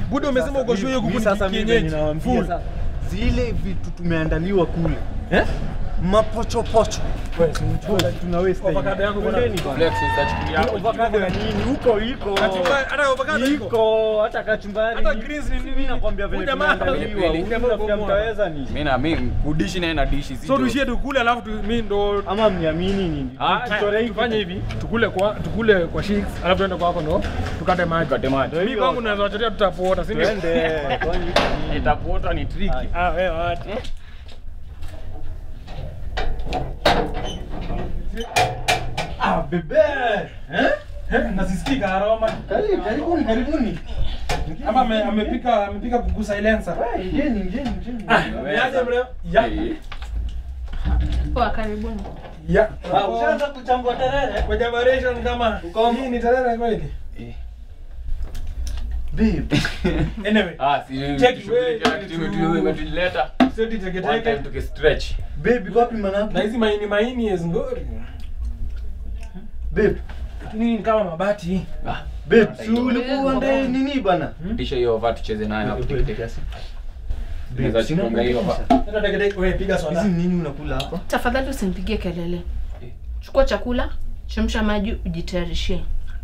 Buda umesema uko shule hiyo kuku Mimi ni sasa mimi kienyeji. ninawaambia Full. sasa, zile vitu tumeandaliwa kule Eh? mapochopocho Wewe si mchukue. tuna waste time. Avocado yangu kuna- Twendeni bwana. Flex utachukulia hapo. Avocado ya nini huko iko Kachumbari, hata avocado iko. iko hata kachumbari Hata iko. greens ni nini? Mimi nakwambia vile Huyu jamaa- tumeandaliwa Pilipili. huyu mnafikia mtaweza ni Mimi na mimi kudishi naye na dishi So tuishie tukule alafu tu- mimi ndo ama mniamini nini Ah, Tuchore hii tufanye hivi tukule kwa tukule kwa shakes alafu tuende kwako ndo tukate maji. Tukate maji. Mimi kwangu naweza wachotea tutapoota, si ndio? twende kwani nini? itakuota ni tricky. Ah, wewe wacha. ah bebe eh Eh, nasisikika aroma. Karibu, karibuni karibuni Ama ame- amepika amepika kuku silencer. Eh, ingieni ingieni ingieni Ah, niaje mleo? Ya. Eh, Poa, karibuni. Ya. Ah, ushaanza kuchambua terere Kwa generation kama Uko- hii ni tarehe kweli. babe Anyway, Ah, si Check shughuli way ya kitu to- imetu- imetuleta. seti teke One time teke. tukistretch. babe wapi manako Na hizi maini maini is ngori. babe Lakini ni kama mabati. Ah, babe si ulikuwa ndani nini bana tisha hiyo over tucheze nayo hapo Babe, teke teke. Tunaweza sina chunga hiyo kabisa. hapa. Hata teke teke wewe piga hizi soda. ni nini unakula hapa Tafadhali usinipigie kelele. Eh. Chukua chakula, chemsha maji, ujitayarishie.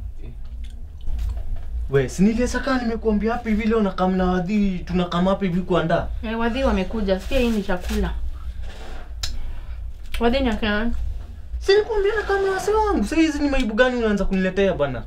we si niliesa kaa nimekuambia hapa hivi leo nakam na wadhi tunakam hapa hivi kuandaa Eh, wadhi wamekuja. Sikia hii ni chakula. Wadhi ni akina nani? si nikuambia nakam na wase wangu sa hizi ni maibu gani unaanza kuniletea bana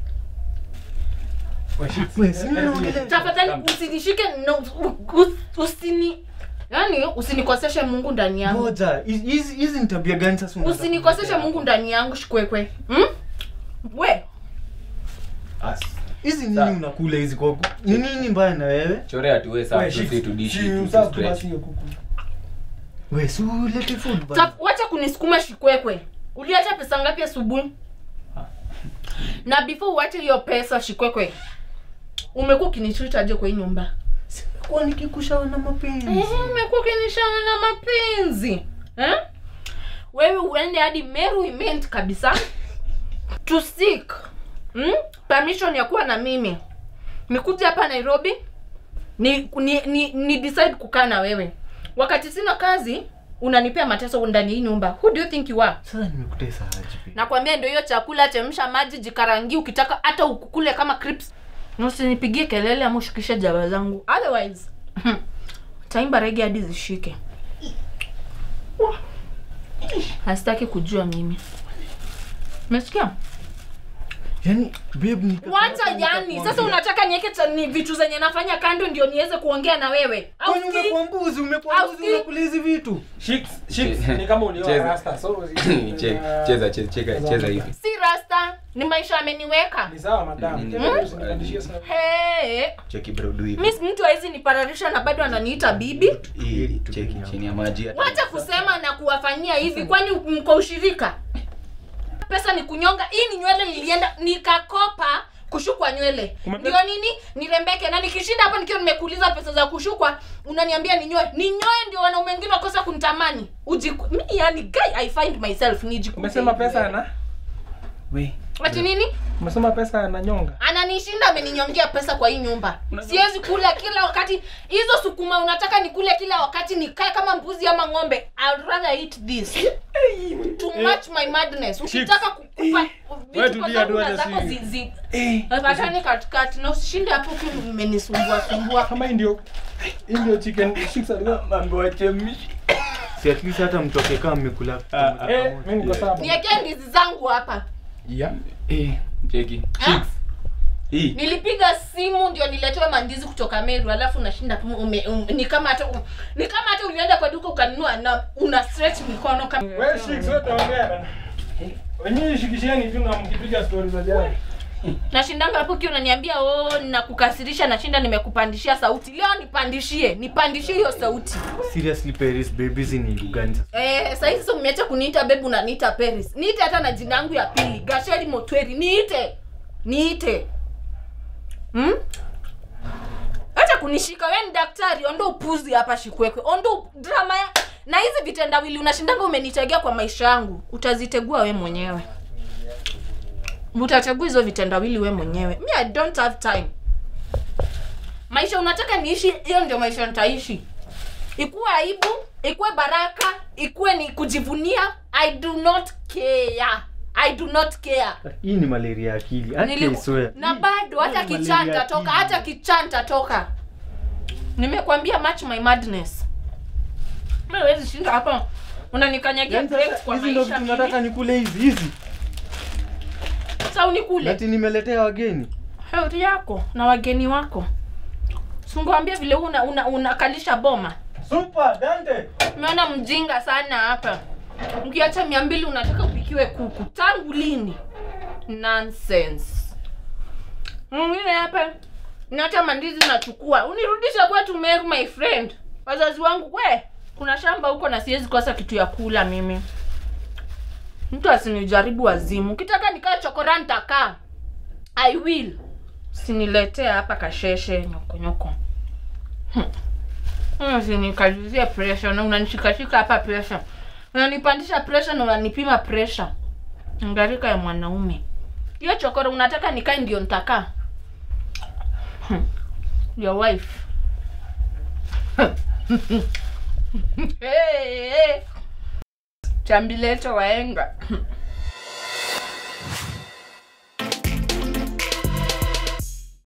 we si mimi naongelea Tafadhali usinishike no, u- u- usini Yaani usinikoseshe Mungu ndani yangu. ngoja hizi- hizi hizi ni tabia gani sasa unaanza Usinikoseshe kuniletea Mungu hapa? ndani yangu shikwekwe. Hmm? We, As. hizi nini Sa- unakula hizi kwa ni nini mbaya na wewe Chorea tu wewe sasa Wewe, tusi shik- tudishi si tu usafu tu stretch. basi hiyo kuku. we si ulete food bana ta- wacha kunisukuma shikwekwe. Uliacha pesa ngapi asubuhi? Na before uache hiyo pesa shikwekwe. Umekuwa ukinichuitaje kwa hii nyumba? kwa nikikushawa na mapenzi Eh, umekuwa ukinishauri na mapenzi eh? wewe uende hadi Meru Imend kabisa to seek hmm? permission ya kuwa na mimi nikuja hapa Nairobi ni, ni, ni, ni decide kukaa na wewe wakati sina kazi unanipea mateso ndani ya hii nyumba who do you think you are sasa nimekutesa aje babe? nakwambia ndio hiyo chakula chemsha maji jikarangi ukitaka hata ukukule kama crips Na usinipigie kelele ama ushikishe jaba zangu otherwise taimba rege hadi zishike hasitaki kujua mimi umesikia yani babe ni wacha yani sasa unataka niweke cha- ni vitu zenye nafanya kando ndio niweze kuongea na wewe Au kwani sikii? umekuwa mbuzi umekuwa Au mbuzi sikii? unakula hizi vitu Chicks, chicks Che- ni kama ulioa cheza. rasta. So Che- cheza cheza cheka- cheza hivi. si rasta ni maisha ameniweka Ni sawa madam. Mm. Tena usinipandishie sana. Hey. hey. Cheki bro do hivi. mi mtu hawezi nipararisha na bado ananiita bibi Hii, cheki chini ya maji hata- wacha kusema na kuwafanyia hivi kwani mko ushirika pesa ni kunyonga hii ni nywele nilienda nikakopa kushukwa nywele Umepe- ndio nini nirembeke na nikishinda hapa nikiwa nimekuuliza pesa za kushukwa unaniambia ninyoe ninyoe ndio wanaume wengine wakosa kunitamani ujiku mi yani guy i find myself nijikute Umesema hivi pesa wewe. ana? We. ati nini Umesema pesa ananyonga. ananishinda ameninyongea pesa kwa hii nyumba siwezi kula kila wakati hizo sukuma unataka nikule kila wakati nikae kama mbuzi ama ng'ombe I'd rather eat this to match my madness ukitaka kukupa Wewe vitu tulia tu kwa hata zako si- zi- zi- Wapatane katikati na usishinde hapo ukiwa umenisumbua sumbua Kama hii ndio hii ndio chicken chicks alikuwa Mambo wachemshi. si at least hata mtu akikaa mmekula Eh, mimi niko sawa. niwekee ndizi zangu hapa Yeah. Eh, cheki. Ha? Hii. nilipiga simu ndio niletewe mandizi kutoka Meru alafu nashinda tu ume, um, ni kama hata ni kama hata ulienda kwa duka ukanunua na una stretch mikono kama Wewe chicks wote ongea bana. Wenyewe shikisheni tu na mkipiga story za jana. nashindanga hapo ukiwa unaniambia oh nakukasirisha nashinda nimekupandishia sauti leo nipandishie nipandishie hiyo sauti seriously Paris baby hizi ni lugani sasa eh sasa hizi umeacha kuniita bebu unaniita Paris niite hata na jina yangu ya pili Gasheri Motweri niite niite hmm? acha kunishika wewe ni daktari ondo upuzi hapa shikwekwe ondo drama ya na hizi vitendawili unashindanga umenitegea kwa maisha yangu utazitegua we mwenyewe utachagua hizo vitendawili we mwenyewe mi i don't have time maisha unataka niishi hiyo ndio maisha nitaishi ikuwe aibu ikuwe baraka ikuwe ni kujivunia i do not care i do not care hii ni malaria ya akili Niliku- akiswea na bado hata Hii ni kichanta malaria toka akili. hata kichanta toka nimekwambia match my madness Mimi huwezi shinda hapa unanikanyagia Yaani breaks sasa kwa hizi ndo maisha vitu nataka mimi. nikule hizi hizi Sasa unikule ati nimeletea wageni health yako na wageni wako singwambia vile una una unakalisha boma super dante umeona mjinga sana hapa ukiacha mia mbili unataka upikiwe kuku tangu lini nonsense mwingine hapa nata mandizi unachukua unirudisha kwetu Meru my friend wazazi wangu we kuna shamba huko na siwezi kosa kitu ya kula mimi mtu asinijaribu wazimu ukitaka nikaa chokora nitakaa i will siniletee hapa kasheshe nyokonyoko usinikalizie pressure na unanishikashika hapa pressure unanipandisha pressure na unanipima pressure ngarika ya mwanaume hiyo chokoro unataka nikae ndio nitakaa Hmm. your wife hey, hey. chambileto waenga